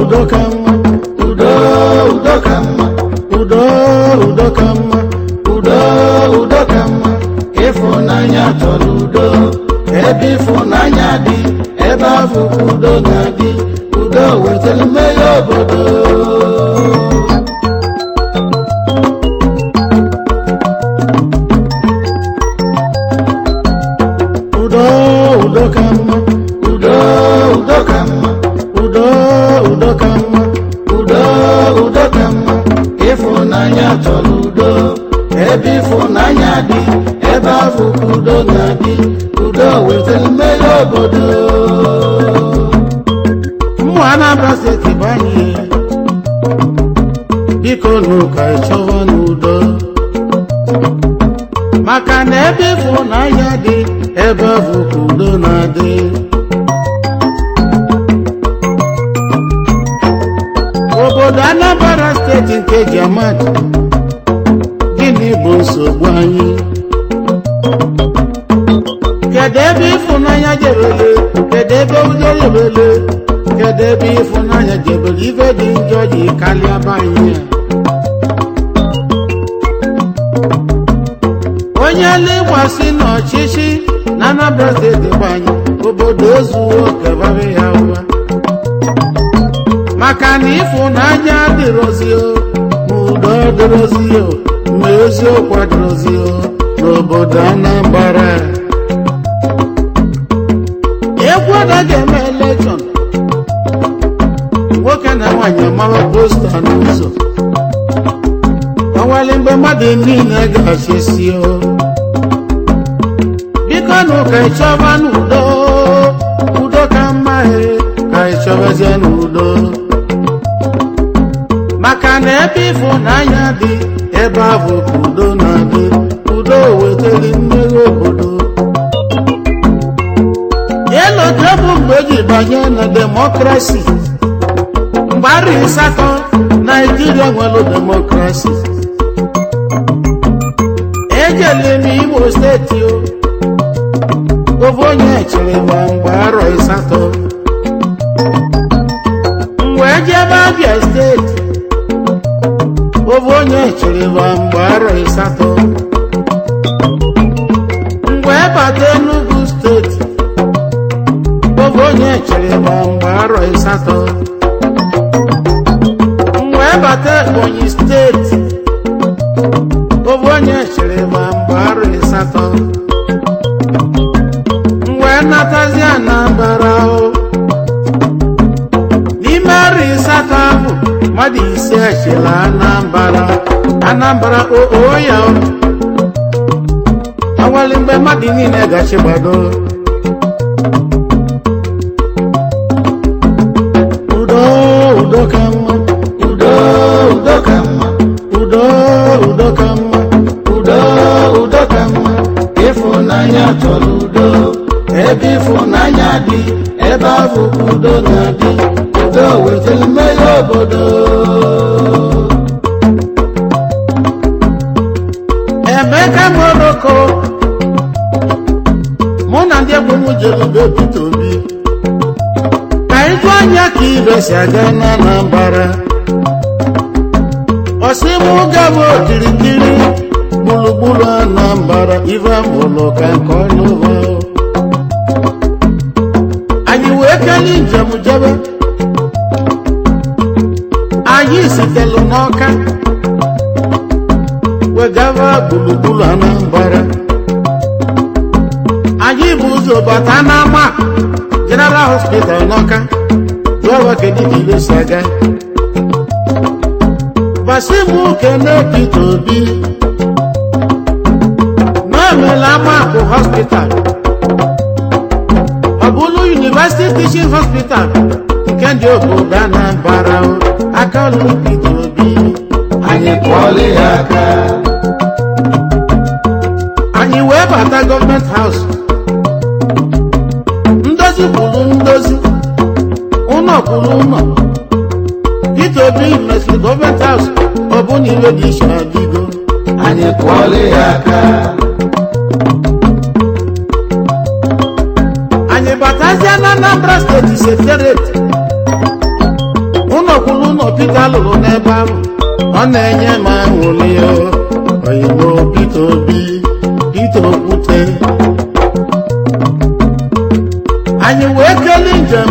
udo ka mma udo udo ka mma udo udo ka mma udo udo ka mma ịfụnanya chọrọ udo ebe ịfụnanya dị ebe afọ ka udo na-adị udo wetara mmeri obodo udo udo ka mma udo udo ka mma udo udo ka mma udo udo ka mma ịfụnanya chọrọ udo ebe ịfụnanya dị ebe afọ ka udo na-adị udo wetara mmeri obodo mmụ anambra steeti bụ anyị biko n'ụka ịchọwa n'udo maka na ebe ịfụnanya dị ebe ahụ ka udo na-adị obodo anambra steeti nke jamad gịnị bụ nsogbu anyị kedu ebe ịfụnanya jebele kedu ebe udo jebele kedu ebe ịfụnanya jebele ife dị njọ ji karịa be anyị a onye legbasị n'ọchịchị na Anambra steeti bụ anyị obodo ozuwo kebara ya ụwa maka na ịfụnanya adịrọzi o ma udo adịrọzi o ma eziokwu adịrọzi o n'obodo Anambra egwu anaghị eme elekshọn nwoke na nwaanyị amawa posta n'ụzọ ọnwale mgbe mmadụ niile ga-achịsi o biko nụ ka ịchọba n'udo udo ka mma he ka ịchọbazie n'udo maka na ebe ịfụnanya dị ebe ahụ ka udo na-adị udo wetara mmeri obodo elote bụ mgbe eji banye na demokrasi mgbe arị asatọ naijiria nwere demokrasi ejele m imo steeti o ofe onye chere ma mgbe arọ asatọ mgbe ejebe abịa steeti ofe onye chere ma mgbe arọ asatọ mgbe bata enugu steeti ofe onye chere ma mgbe arọ asatọ mgbe bata ebonyi steeti ofe onye chere ma mgbe arọ asatọ mgbe natazi anambara o n'ime arọ asatọ ahụ mmadụ ise echela anambara anambara oo ya o awali mgbe mmadụ niile gachi gbado udo udo ka mma udo udo ka mma udo udo ka mma udo udo ka mma ịfụnanya chọrọ udo ebe ịfụnanya dị ebe ahụ ka udo na-adị udo wetara mmeri obodo emeka moroko mụ na ndị egwu m jere be Peter Obi ka ịjụ anya ka ibe si aga na Anambra ọsị mụ gaba okirikiri gburugburu Anambra ife amụlụ ka nke ọnụva anyị wee kelee njem jebe anyị sitelu n'ọka wegava gburugburu Anambra anyị bụ ụzọ bata n'ama General Hospital n'ọka jụọwa kedu ka ibe si aga gbasi m kene Peter Obi n'omela amakụ hospital ọ bụrụ University Teaching Hospital nke ndị obodo Anambra o, aka ọlụ Peter Obi anyị kụọla ya aka anyị wee bata gọọmenti haus ndozi kwuru ndozi ụlọ kwuru ụlọ Peter Obi mesịrị gọọmenti haus ọ bụ na iwe dị iche adịgo anyị kụọla ya aka anyị batazie na Anambra steeti sekretariat ụlọ Pita lụrụ n'ebe ahụ ọ na-enye m aṅụrị o oyibo Pita Obi Pita Okwute anyị wee kelee njem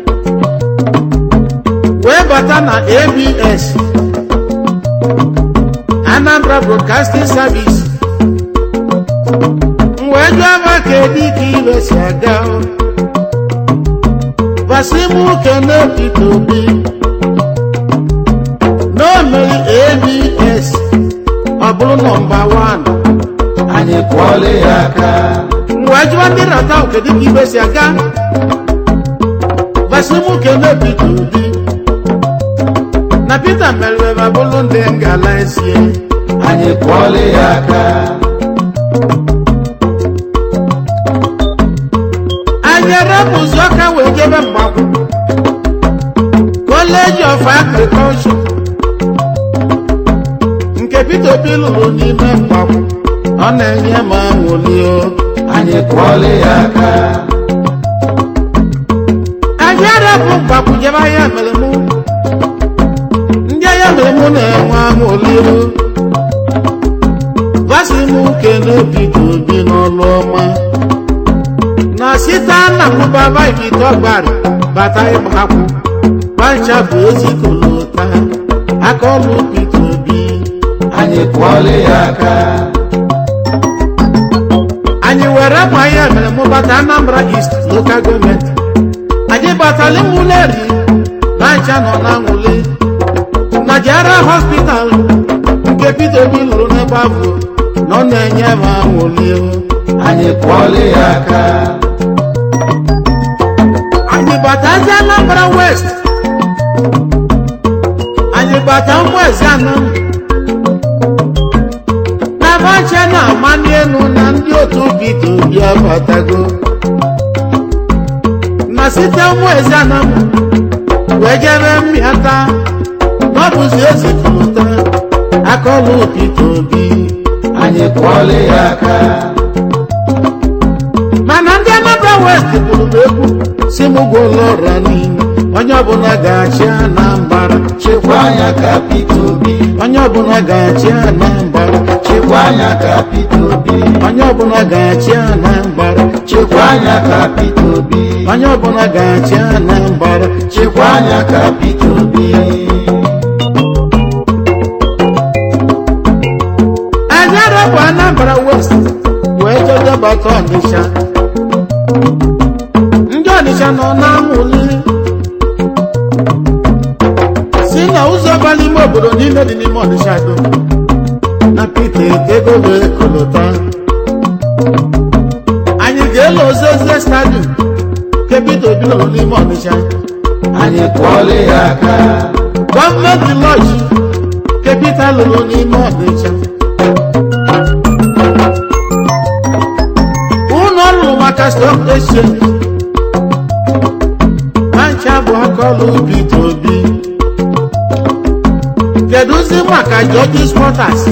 wee bata na ABS Anambra Broadcasting Service m wee jụọ ma kedu ka ibe si aga o Basimu kene Pita Obi n'omeri ABS ọ bụrụ nọmba 1 anyị kwọọla ya aka mgbe jụọ ndị nrata ahụ kedu ka ibe si aga Basimu kene Pita Obi na Pita meriri ma bụrụ ndị ngala esie anyị kwọọla ya aka anyị erepụzi ọka wee jebe mgbakwu College of Agriculture nke Peter Obi lụrụ n'ime mgbakwu ọ na-enye m aṅụrị o anyị kwọọla ya aka anyị arapụ mgbakwu jebe ahịa mere mụ ndị ahịa mere mụ na-enwe aṅụrị o gwasị m kene Peter Obi n'ọlụ ọma na site na mụbaba ikite ọgbara bata ịgbakwụ gbancha bụ ezikolota aka ọlụ Peter Obi anyị kwọọla ya aka anyị were ma ihe mere mụbata Anambra East Local Government anyị batala mụleri gbancha nọ na nwule na Jara Hospital nke Peter Obi lụrụ n'ebe ahụ na ọ na-enye m aṅụrị o anyị kwọọla ya aka anyị batazi Anambra West anyị bata Mgbezi anọ n'abacha na-amani elu na ndị otu Peter Obi abatago na site Mgbezi anọ wee jebe mmịata na ọ bụzi ezipụta akọlụ Peter Obi anyị kwọọla ya aka mana ndị Anambra West kwuru m egwu si m gwụlọ ọra niile onye ọbụla ga-achị Anambra chekwa anya ka Peter Obi onye ọbụla ga-achị Anambra chekwa anya ka Peter Obi onye ọbụla ga-achị Anambra chekwa anya ka Peter Obi onye ọbụla ga-achị Anambra chekwa anya ka Peter Obi anyị arapụ Anambra West wee jedebata Ọnịsha ndị Ọnịsha nọ na-amụli si na ụzọ bara ime obodo niile dị n'ime Ọnịsha do na Peter Etego wee kolota anyị ga-elo ozozie stadium nke Peter Obi lụrụ n'ime Ọnịsha anyị kwọọla ya aka gọọmenti lọji nke Peter lụrụ n'ime Ọnịsha ụlọ ọrụ maka stock exchange mancha bụ akọlụ Peter Obi kedụzi maka George's Motors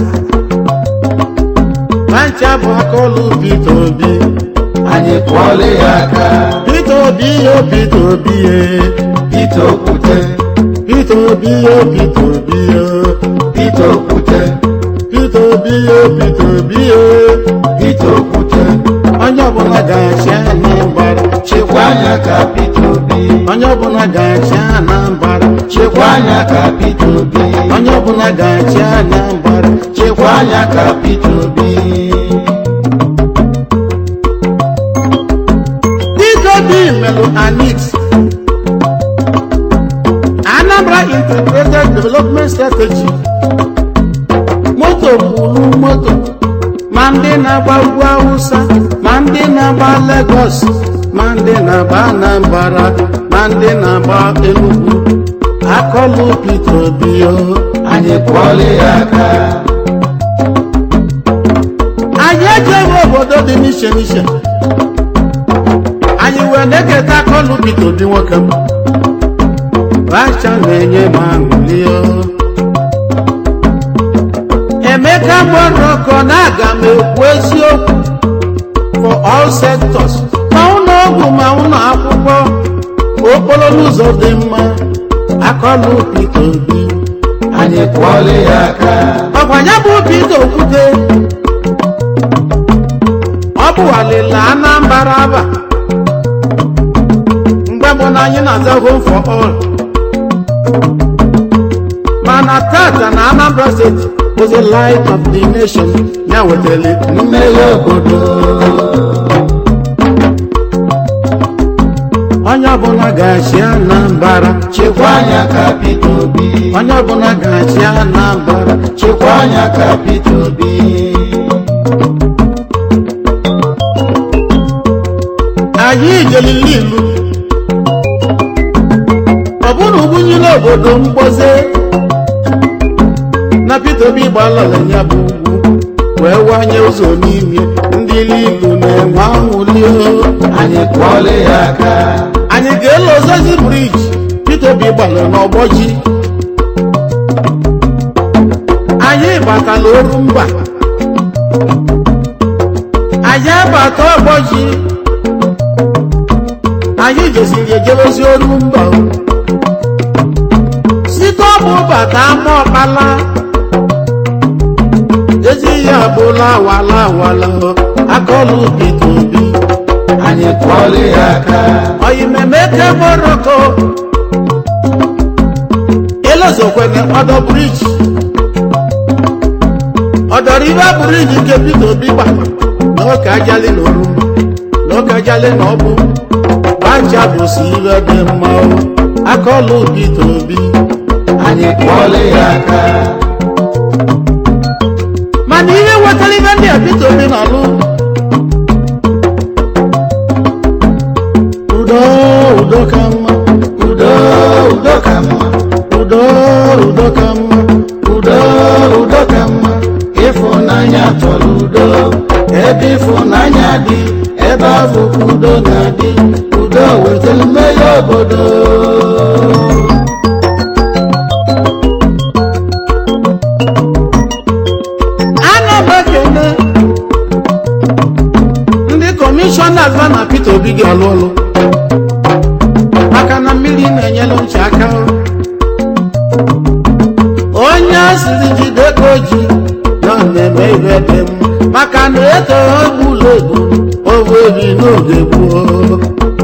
mancha bụ akọlụ Peter Obi anyị kwọọla ya aka Peter Obi yo Peter Obi ye Peter Okwute Peter Obi yo Peter Obi yo Peter Okwute Peter Obi yo Peter Obi yo Peter Okwute onye ọbụla ga-achị Anambra chekwa anya ka Peter Obi onye ọbụla ga-achị Anambra chekwa anya ka Peter Obi onye ọbụla ga-achị Anambra chekwa anya ka Peter Obi Peter Obi melụ anix Anambra Integrated Development Strategy moto kwuru moto ma ndị na-agba ugwu Awụsa ma ndị na-agba Lagos ma ndị na-agba Anambra ma ndị na-agba Enugu akọlụ Peter Obi o anyị kwọọla ya aka anyị ejeghị obodo dị n'iche n'iche anyị wee na-eketa akọlụ Peter Obi nwoke m racha na-enye m aṅụrị o emeka gbọrọ ọkọ na aga m ekwu eziokwu for all sectors ma ụlọ ọgwụ ma ụlọ akwụkwọ okporo n'ụzọ dị mma akọlụ Peter Obi anyị kwọọla ya aka ọkwa ya bụ Peter Okwute ọ bụ alịla Anambra aba mgbe mbụ na anyị na-aza home for all mana tata na Anambra steeti was the light of the nation ya wetara mmeghe obodo onye ọbụla ga-achị Anambra chekwa anya ka Peter Obi onye ọbụla ga-achị Anambra chekwa anya ka Peter Obi anyị jelili ilu ọ bụrụ ugbunye obodo mgboze na Peter Obi gbalala ya bụ ugwu wee wanye ụzọ n'ime ndị ilu na-enwe anwụli anyị kwọọla ya aka anyị ga-ele ozozi briji Peter Obi gbalụ n'ọgbọ ji anyị batala oru mba anyị abata ọgbọ ji anyị jeziri ejebezi oru mba site ọbụ bata ama ọkpala ezi ya abụla awala awala akọlụ Peter Obi anyị kwọọla ya aka oyimemeke moroko elozokwene ọdọ briji ọdọribe briji nke Peter Obi gba n'oke ajali na oru n'oke ajali na ọbụ gbanja bụsi ibe dị mma o. akọlụ Peter Obi anyị kwọọla ya aka mana ihe wetara ibe ndị a Peter Obi na-alụ udo udo ka mma udo udo ka mma udo udo ka mma udo udo ka mma ịfụnanya chọrọ udo ebe ịfụnanya dị ebe ahụ ka udo na-adị udo wetara mmeghe obodo ana m ekene ndị kọmishọna va na Peter Obi ga-alụ ọlụ maka na mmiri na-enyere nche aka onye asịrị jide ka o ji na ọ na-eme ihe dị mma maka na eto egbula egbu ovu ebi n'oge gboo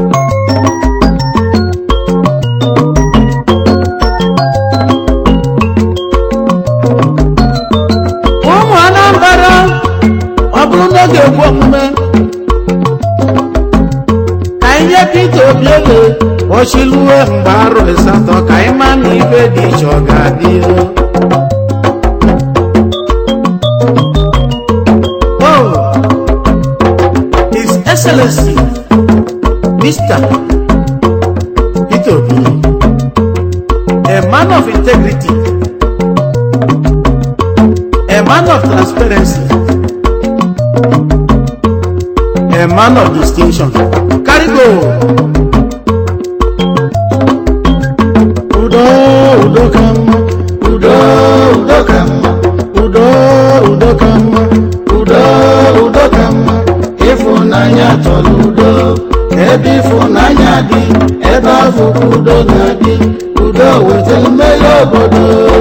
ụmụ Anambra ọ bụrụ n'oge egwu omume ka anyị nye Peter Obi ele ọchịluwe mgbe arọ asatọ ka anyị ma na ibe dị iche ọ ga-adị Oh, His Excellency Mr. Peter Obi a man of integrity a man of transparency, a man of distinction. Carry go. Udo, udo ka mma, udo udo ka mma udo, udo ka mma, udo udo ka mma ịfụnanya chọrọ udo ebe ịfụnanya dị ebe ahụ ka udo na-adị udo wetara mmeghe obodo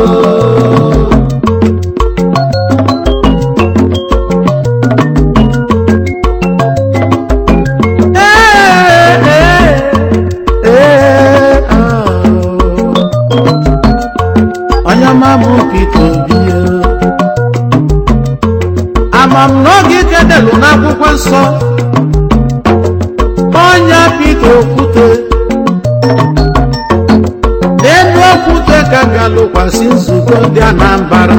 Ee, ee, ee, ah. Onye ọma mụ Peter Obi o. ama m n'oge ikedelu n'akwụkwọ nsọ onye Peter Okwute n'elu okwute ka ga-alụkwasị nzukọ ndị Anambra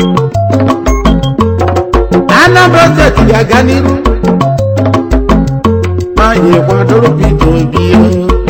Anambra steeti ga-aga n'iru ma anyị kwadoro Peter Obi o.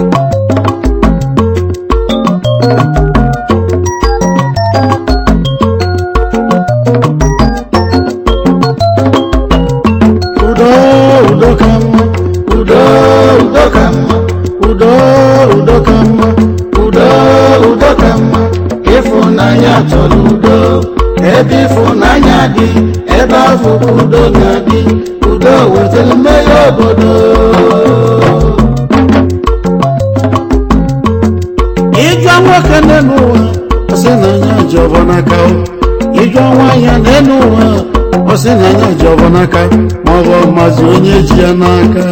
udo udo ka mma udo udo ka mma udo udo ka mma udo udo ka mma ịfụnanya chọrọ udo ebe ịfụnanya dị ebe ahụ ka udo na-adị udo wetara mmeghe obodo ịjụọ nwoke n'elu ụwa ọ sị na anya ji ọbọ n'aka o ịjụ nwaanyị n'elu ụwa ọ sị na anya ji ọbọ n'aka ma ọ bụ ọmazi onye ji ya n'aka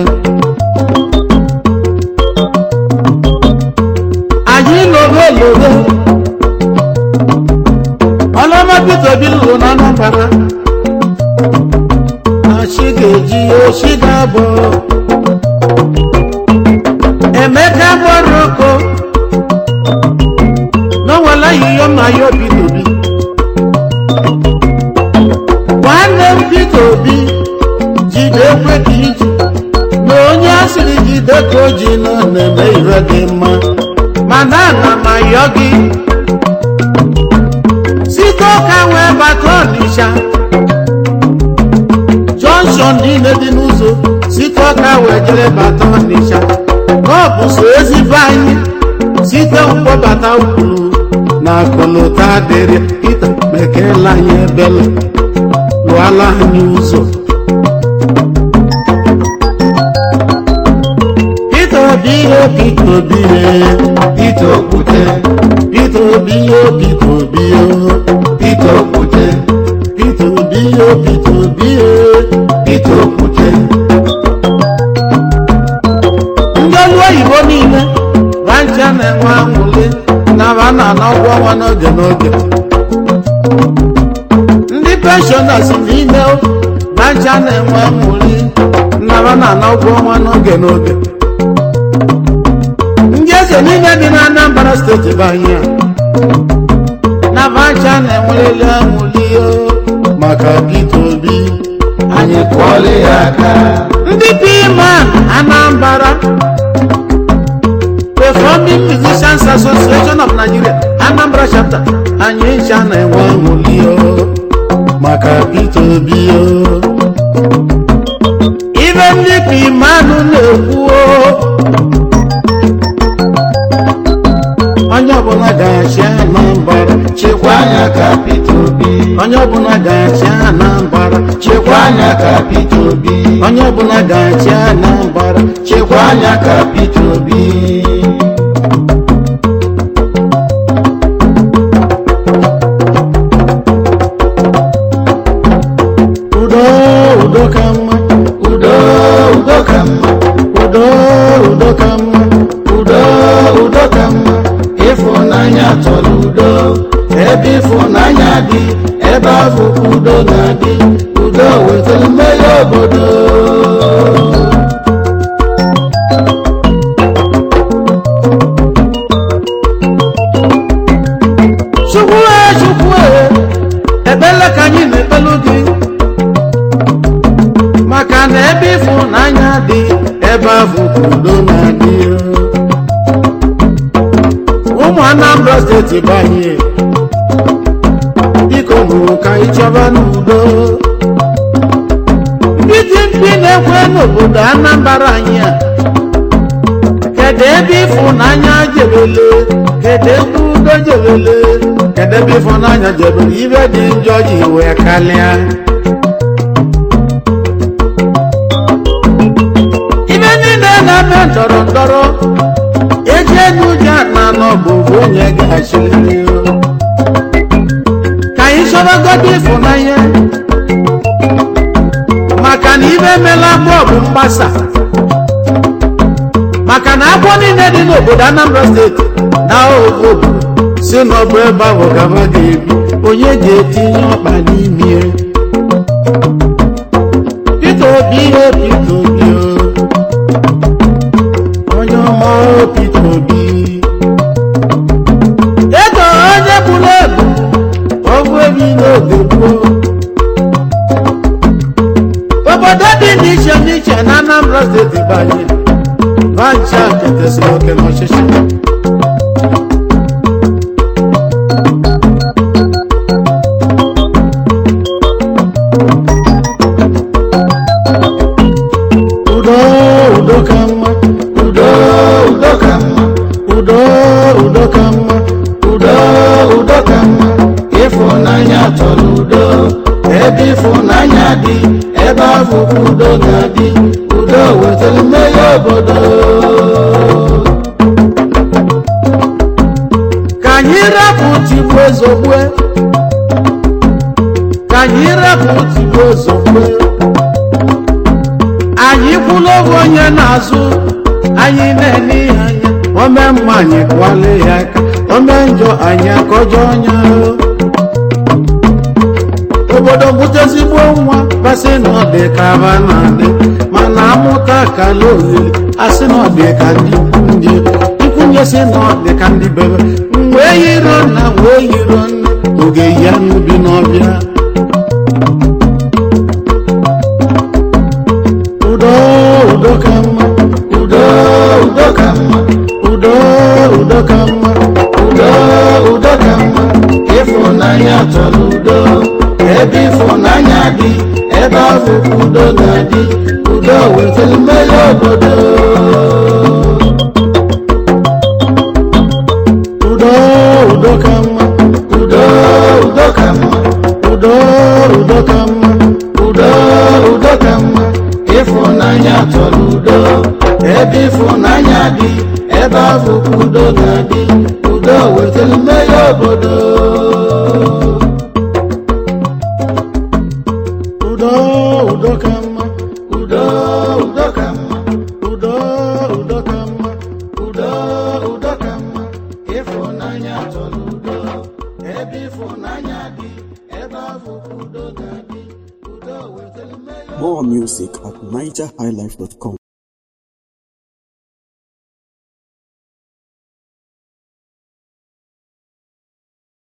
anyị lobe lobe ọlọma Peter Obi lụrụ na Anambra na chi ga-eji ochi ga-abọ Emeka Moroko n'onwere yiyo ma ya Peter Obi nwanne m Peter Obi jide ekwe ka iji na onye asịrị jide ka o ji nọ na-eme ire dị mma mana ana m ayọ gị site ụka wee bata Ọnịsha jọnshọn niile dị n'ụzọ site ụka wee jere bata Ọnịsha ka ọ bụ so ezigbo anyị site mkpọbata kwuru na akụlụta dịrị Pita mekela anyị ebele lụọla anyị ụzọ Peter Obi ihe Peter Obi ihe Peter Okwute, Peter Obi ihe Peter Obi ihe Peter Okwute, Peter Obi ihe Peter Obi ihe Peter Okwute, ndị ọrụ oyibo niile bancha na-enwe anwụli na ba na-ana ụgwọ ọnwa n'oge n'oge ndị penshọnas niile bancha na-enwe anwụli na ba na-ana ụgwọ ọnwa n'oge n'oge ndị eze niile dị na Anambra steeti bụ anyị a na bancha na-enwereli anwụli o maka Peter Obi anyị kụọla ya aka. ndị piman Anambra Performing Musicians Association of Nigeria Anambra chapter anyị ncha na-enwe aṅụli o maka Peter Obi o ibe ndị pimanụ na-ekwu o onye ọbụla ga-achị Anambra Chekwa anya ka Peter Obi, onye ọbụla ga-achị Anambra chekwa anya ka Peter Obi, onye ọbụla ga-achị Anambra chekwa anya ka Peter Obi. udo udo ka mma Udo, udo ka mma, udo udo ka mma udo, udo ka mma. Ịfụnanya chọrọ udo, ebe ịfụnanya dị, ebe ahụ ka udo na-adị. Udo wetara mmeri obodo. chukwu e chukwu e ebele ka anyị na-ekpelu gị maka na ebe ịfụnanya dị ebe ahụ ka udo na-adị ụmụ Anambra steeti bụ anyị biko nụrụ ka anyị chọba n'udo ndị dị mkpi na-ekwe n'obodo Anambra anyị a kedu ebe ịfụnanya jebele kedu ebe udo jebele kedu ebe ịfụnanya jebele ibe dị njọ ji wee kalịa ibe niile na-eme ndọrọ ndọrọ eji n'ụjọ na n'ọbụ bụ onye ga-achịrịrị ka anyị chọbagodo ịfụnanya maka na ibe emela bọọbụ mgbasa maka na agbọ niile dị n'obodo Anambra steeti na obodo si n'ọbụ ebe ahụ gaba ga-ebi onye ga-etinye ọkpa n'ime Peter Obi ihe Peter Obi o. onye ọma o Peter Obi ego onye bụrụ ebu ọgwụ ebi n'oge gboo obodo dị n'iche n'iche na Anambra steeti banye bancha ketesịrị oke n'ọchịchị udo udo ka mma Udo, udo ka mma, udo udo ka mma udo, udo ka mma. Ịfụnanya chọrọ udo, ebe ịfụnanya dị, ebe ahụ ka udo ga-adị. Udo wetara mmeri obodo. ozugbo ka anyị rapụ tigbo ozugbo anyị kwụla oge onye na-azụ anyị na-ele ihe anya ome mma anyị kwale ya aka ome njọ anyị akọjọ ọnya obodo bute ezigbo nwa basị na ọ dị ka aba na-adị mana amụta kala olili asị na ọ dị ka ndị ikwu ndị ikwunye sị na ọ dị ka ndị bebe mgbe yiro nna wee yiro nne oge ya n'ubi n'ọbịa udo udo ka mma udo udo ka mma udo udo ka mma udo udo ka mma ịfụnanya chọrọ udo ebe ịfụnanya dị ebe ahụ ka udo na-adị udo wetara mmeri obodo udo udo ka mma udo udo ka mma udo udo ka mma udo udo ka mma ịfụnanya chọrọ udo ebe ịfụnanya dị ebe ahụ ka udo na-adị udo wetara mmeri obodo udo udo ka mma udo udo ka mma udo udo ka mma udo udo ka mma ịfụnanya chọrọ udo ebe ịfụnanya dị ebe ahụ ka udo na-adị udo wetara mmeri More music at NigerHighlife.com.